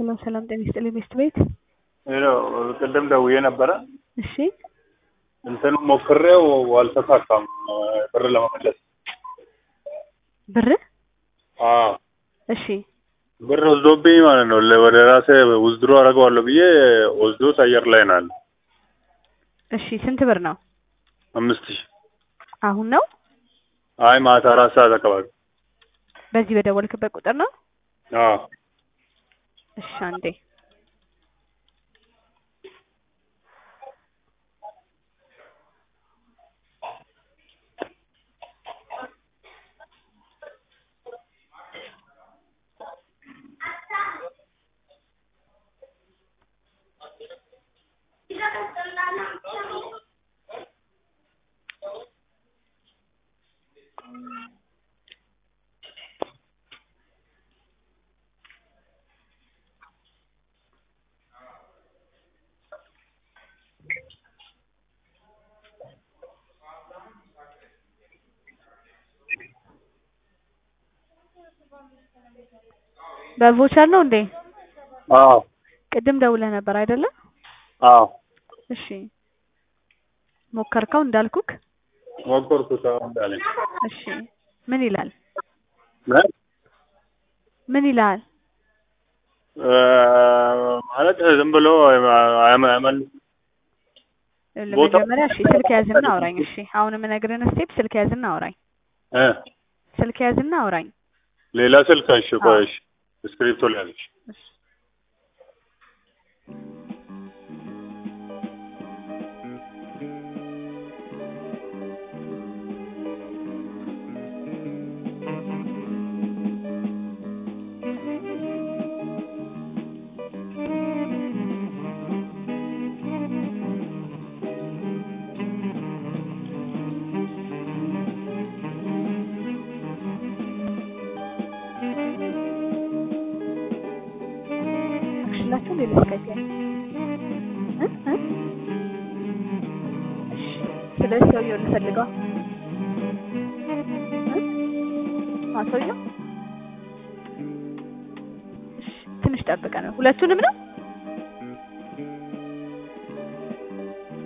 ሰላም ሰላም፣ ጤና ይስጥልኝ ሚስት ቤት። ይኸው ቅድም ደውዬ ነበረ እሺ እንትኑ ሞክሬው አልተሳካም ብር ለመመለስ። ብር አዎ እሺ ብር ወስዶብኝ ማለት ነው። ለ- ወደ ራሴ ውዝድሮ አደርገዋለሁ ብዬ ወስዶት አየር ላይ ናል እሺ ስንት ብር ነው? አምስት ሺህ አሁን ነው አይ ማታ አራት ሰዓት አካባቢ በዚህ በደወልክበት ቁጥር ነው? አዎ እሺ አንዴ በቮቸር ነው እንዴ? አዎ ቅድም ደውለህ ነበር አይደለ? አዎ እሺ ሞከርከው እንዳልኩክ? ሞከርኩት አሁን እንዳለኝ እሺ ምን ይላል? ምን ምን ይላል? እ ማለት ዝም ብሎ አያመ- አያመልስም ቦታ- ለመጀመሪያ እሺ ስልክ ያዝና አውራኝ። እሺ አሁን የምነግርህን ስቴፕ ስልክ ያዝና አውራኝ። እ ስልክ ያዝና አውራኝ። ሌላ ስልክ እሺ ቆይ እሺ እስክሪፕቶ ላይ ያለች እሺ አክሽላችሁ ሌላ ስካይፕ ላይ እ እ እሺ ስለ ሰውየው እንፈልገው እ አ ሰውየው እሺ ትንሽ ጠብቀን ነው ሁለቱንም ነው